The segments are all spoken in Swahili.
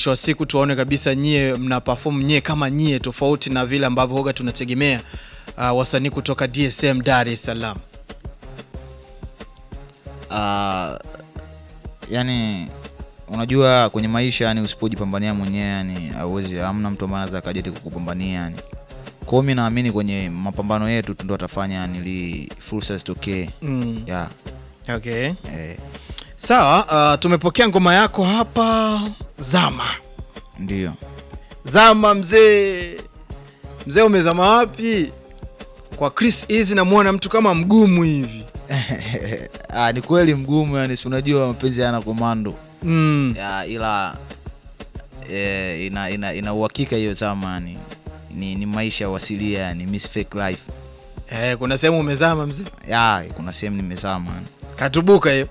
mwisho wa siku tuwaone kabisa nyie mna perform nyie kama nyie tofauti na vile ambavyo hoga tunategemea uh, wasanii kutoka DSM Dar es Salaam. Ah, yani unajua kwenye maisha yani usipojipambania mwenyewe yani hauwezi hamna mtu ambaye anaweza akaja eti kukupambania yani kwa hiyo mi naamini kwenye mapambano yetu tu ndo atafanya yani ili fursa zitokee Mm. yeah, Okay. eh, Sawa, uh, tumepokea ngoma yako hapa Zama. ndio Zama mzee. Mzee umezama wapi? Kwa Chris Easy namuona mtu kama mgumu hivi. ah, ni kweli mgumu yani si unajua mapenzi yana komando Mm. ya, ila eh, ina, ina, ina uhakika hiyo zama yani ni, ni maisha wasilia yani miss fake life Eh, kuna sehemu umezama mzee. ya kuna sehemu nimezama yani. Katubuka hiyo.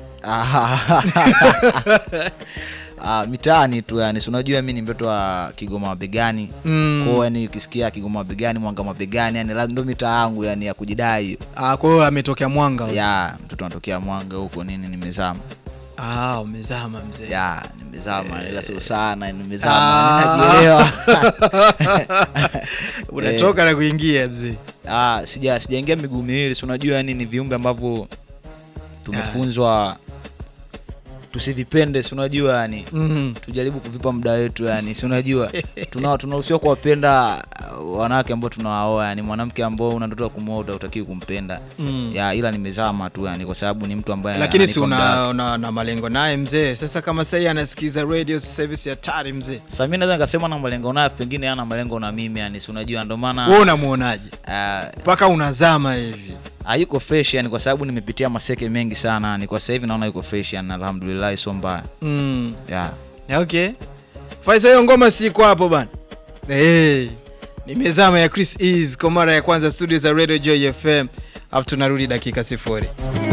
Ah, mitaani tu yani si unajua mi ni mtoto wa kigoma mabegani Mm. kwao yani ukisikia kigoma mabegani mwanga mabegani yani la- ndo mitaa yangu yani ya kujidai hiyo. Ah, kwa hiyo ametokea Mwanga. huyo. ya mtoto anatokea mwanga huko nini nimezama Ah, umezama mzee. ya nimezama ila sio sana Ah. nimezama najielewa Unatoka na kuingia mzee. Ah, sija sijaingia miguu miwili si unajua yani ni viumbe ambavyo tumefunzwa tusivipende si unajua yani Mm. tujaribu kuvipa muda wetu yani si unajua tuna tunaruhusiwa kuwapenda uh, wanawake ambao tunawaoa yani mwanamke ambao una ndoto ya kumwoa utakiwi kumpenda Mm. ya ila nimezama tu yani kwa sababu ni mtu ambaye Lakini si ananipa muda una, wake. una, una malengo naye mzee. Sasa kama sasa yeye anasikiza radio sasa hivi si hatari mzee. sasa mimi naweza nikasema na malengo naye pengine ana malengo na mimi yani si unajua ndio Wewe maana unamuonaje? uh, Mpaka unazama hivi. hayuko fresh yani kwa sababu nimepitia maseke mengi sana yani kwa sasa hivi naona yuko fresh yani alhamdulillah sio mbaya Mm. yeah. Okay. Faisa hiyo ngoma siko hapo bana. Hey. Nimezama ya Chris Ease kwa mara ya kwanza studio za Radio Joy FM. Hapo tunarudi dakika sifuri.